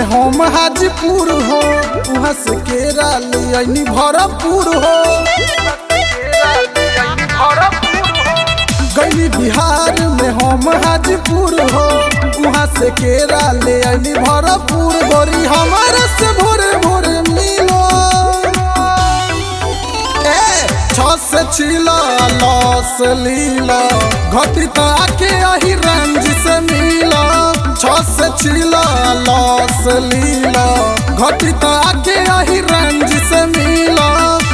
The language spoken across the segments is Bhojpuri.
में हम हाजीपुर हो वहाँ से केरा ले आईनी भरपूर हो गईली बिहार में हम हाजीपुर हो वहाँ से केरा ले आईनी भरपूर गोरी हमारे से भोरे भोरे मिलो ए छ से छिला लस लीला घटी तो आके आही रंज से मिला छ से छिला लस लीला घटी तो आके आही रंज से मिला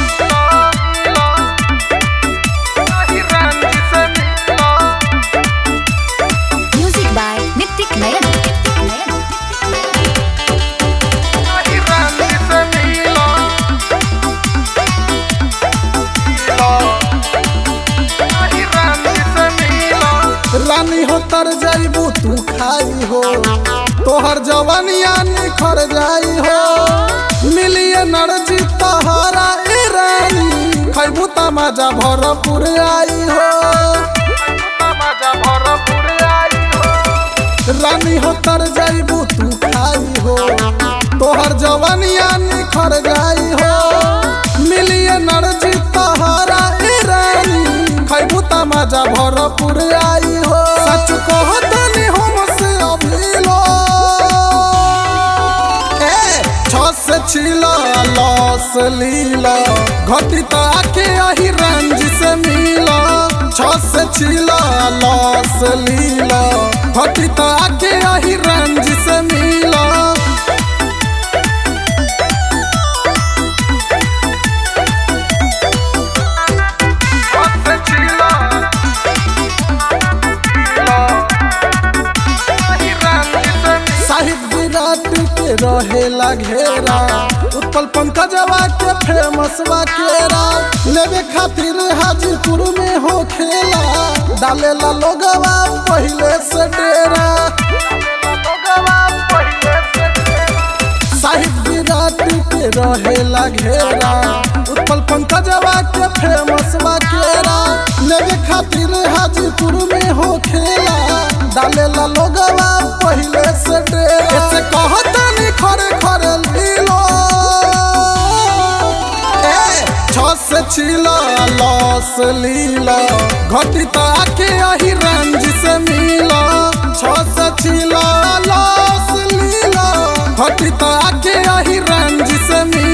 Music by Nitik Nayan. रानी हो तर जाइबू तू खाई हो तोहर जवानिया निखर जाई हो मिलिए नरजी तहरा ए रानी खैबू तमाजा भरपूर आई हो रानी हो तर जाइबू तू खाई हो तोहर जवानिया निखर जाई हो मिलिए नरजी तहरा ए रानी खैबू तमाजा भरपूर आई हो सच कहो तनी हमसे अभिलो ए छ से छिला लस लीला घटी तो आके आही रंज से मिला छ से छिला लस लीला घटी तो आके आही रंज से मिला साहिब विराट के रहेला घेरा उत्पल पंकजवा के फेमस बा केरा लेवे खातिर हाजीपुर में हो खेला डालेला लोगवा पहिले से डेरा साहिब विराट के रहेला घेरा उत्पल पंकजवा के फेमस बा केरा लेवे खातिर हाजीपुर में हो खेला डालेला लोगवा पहिले से डेरा ऐसे कहतनी खरे खरे लीलो ए छ से छिला लस लीला घटी तो आके आही रंज से मिला छ से छिला लस लीला घटी तो आके आही रंज से मिला